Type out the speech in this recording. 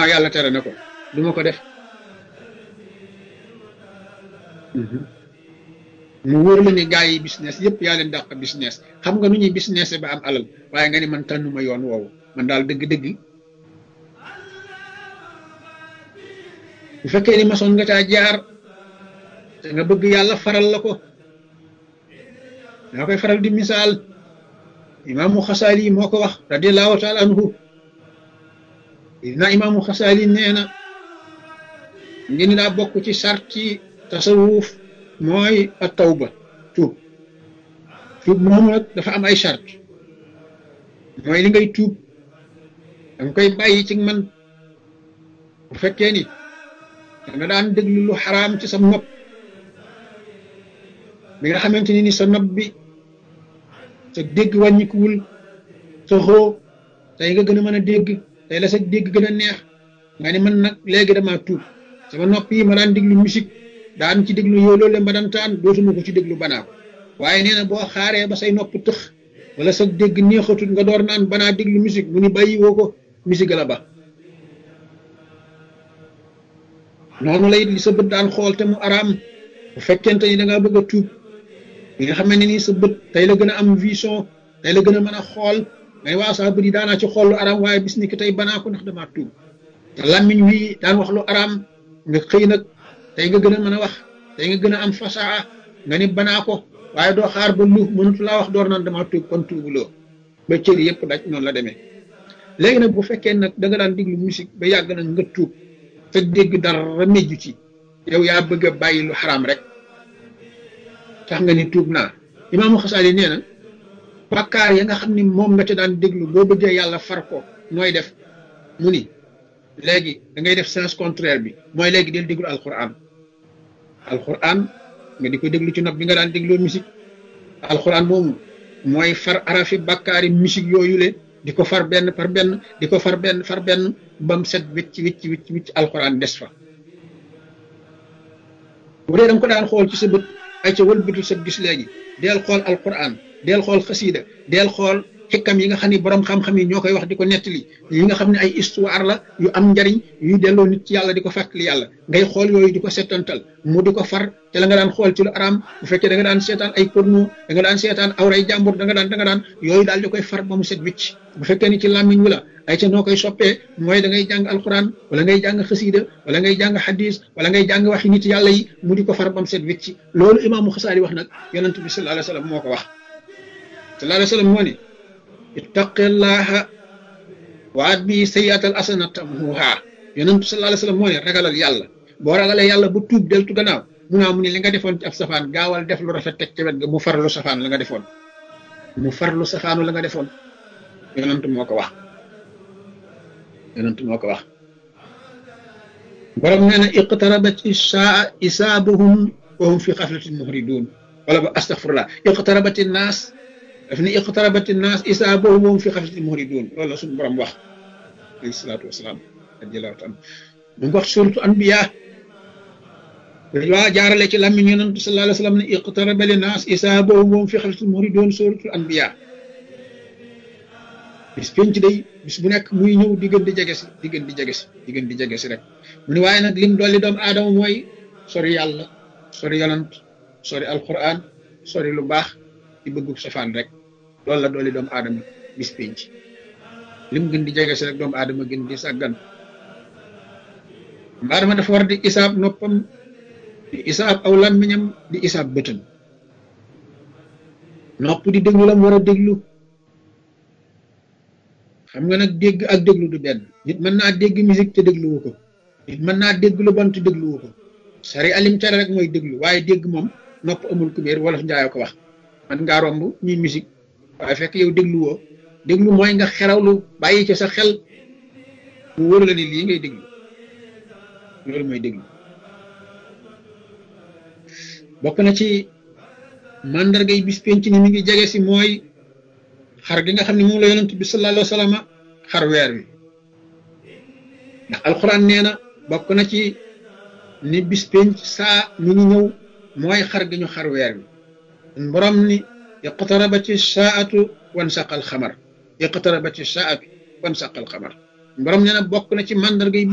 ginnaaw yàlla tere na ko du ma ko def mu wóor la ni gars yi business yëpp yaa leen dàq business xam nga nu ñuy business ba am alal waaye nga ni man tànnuma yoon woowu man daal dëgg-dëgg bu fekkee ni masoon nga caa jaar te nga bëgg yàlla faral la ko daa koy faral di misaal imaamu xasaali moo ko wax radiallahu taala anhu dina imaamu xasaali nee na ngi ni daa bokk ci sarti tasawuf mooy a tawba tuub tuub moomu nag dafa am ay sart mooy li ngay tuub danga koy bàyyi ci man bu fekkee ni da nga daan déglu lu xaraam ci sa nopp bi nga xamante ni ni sa nopp bi sa dégg wàññikuwul sa xoo tey nga gën a mën a dégg tey la sa dégg gën a neex nga ni man nag léegi dama tuub sama nopp yi ma daan déglu musique daan ci déglu yow loolu ma daan taan dootuma ko ci déglu banaa ko waaye nee na boo xaaree ba say nopp tëx wala sa dégg neexatul nga door naan banaa déglu musique mu ni bàyyi woo ko musique la ba noonu lay li sa bët daan xool te mu araam bu fekkente ni da ngaa bëgg a tuub li nga xam ne ni sa bët tey la gën a am vision tey la gën a mën a xool ngay waa saa bët yi daanaa ci xool lu araam waaye bis ni ki tey banaa ko ndax damaa tuub te làmmiñ wi daan wax lu araam nga xëy nag tey nga gën a mën a wax tey nga gën a am fasaa nga ni banaa ko waaye doo xaar ba lu mënatu laa wax door naan damaa tuub kon tuubuloo ba cër yëpp daj noonu la demee léegi nag bu fekkee nag da nga daan diglu musique ba yàgg nag nga tuub te dégg dara mejju ci yow yaa bëgg a bàyyi lu xaraam rek tax nga ni tuub naa imaamu xasaali nee na bàkkaar ya nga xam ni moom nga te daan déglu boo bëggee yàlla far ko nooy def mu ni léegi da ngay def sens contraire bi mooy léegi del déglu alquran alquran nga di ko déglu ci nopp bi nga daan dégloo musique alquran moomu mooy far arafi bàkkaari musique yooyu le di ko far benn par benn di ko far benn far benn bam set wicc wicc wicc wicc alquran des fa bu dee da nga ko daan xool ci sa bët ay ca wëlbatul sa gis léegi deel xool alquran deel xool xasiida deel xool xikkam yi nga xam ni borom xam-xam yi ñoo koy wax di ko nettali yi nga xam ne ay histoire la yu am njariñ yuy delloo nit ci yàlla di ko fàttali yàlla ngay xool yooyu di ko settantal mu di ko far te la nga daan xool ci lu araam bu fekkee da nga daan seetaan ay porno da nga daan seetaan awray jàmbur da nga daan da nga daan yooyu daal di koy far ba mu set wicc bu fekkee ni ci làmmiñ wi la ay ca noo koy soppee mooy da ngay jàng alquran wala ngay jàng xasiida wala ngay jàng hadis wala ngay jàng waxi nit yàlla yi mu di ko far ba mu set wicc loolu imaamu xasaari wax nag yonent bi sallallahu alayhi wa sallam moo ko wax sallallahu alayhi wa sallam moo ne ittaqillaha waat bi sayyatal asana tamhuha yonentu sallallahu alayhi wasallam moo ne ragalal yàlla boo ragalee yàlla bu tuub deltu gannaaw mu naa mu ne li nga defoon ci ab safaan gaawal def lu rafet teg ci wet ga mu farlu safaan la nga defoon mu farlu safaanu la nga defoon yonentu moo ko wax yonentu moo ko wax borom nee na iqtarabat isaa isaabuhum wa hum fi xaflatin muhridun wala ba astaghfirullah iqtarabat naas daf ni iqtarabati naas isaabuhum wa hum fi xaflatin muhridun loolu la suñu borom wax alayhi salaatu wasalaam radiyallahu taala mu ngi wax suratu anbiya waa jaarale ci làmmiñ yonent sallallahu alayhi wa sallam ne iqtaraba li naas isaabuhum wa hum fi xaflatin muhridun suratu anbiya bis penc day bis bu nekk muy ñëw di gën di jege si di gën di jege si di gën di jege si rek mu ne waaye nag lim dolli doomu aadama mooy sori yàlla sori yonent sori alquran sori lu baax di bëggu safaan rek loolu la dolli doomu aadama bis penc lim gën di jege si rek doomu aadama gën di sàggan doomu aadama dafa war di isaab noppam di isaab aw làmmiñam di isaab bëtam nopp di déglu la mu war a déglu xam nga nag dégg ak déglu du benn nit mën naa dégg musique te dégluwu ko nit mën naa dégg lu bon te dégluwu ko sari alim tere rek mooy déglu waaye dégg moom nopp amul kubéer wolof njaayoo ko wax man ngaa romb ñuy musique waaye fekk yow dégluwoo déglu mooy nga xerawlu bàyyi ci sa xel mu wóor la ni lii ngay déglu loolu mooy déglu bokk na ci mandargay bis penc ni mi ngi jege si mooy xar gi nga xam ne moom la yonent bi sallallahu alayhi wa sallam xar weer wi ndax alxuraan nee na bokk na ci ni bis penc saa mi ngi ñëw mooy xar gi ñu xar weer wi borom ni iqtarabati saatu wan saqal xamar iqtarabati saatu wan saqal xamar borom nee na bokk na ci mandargay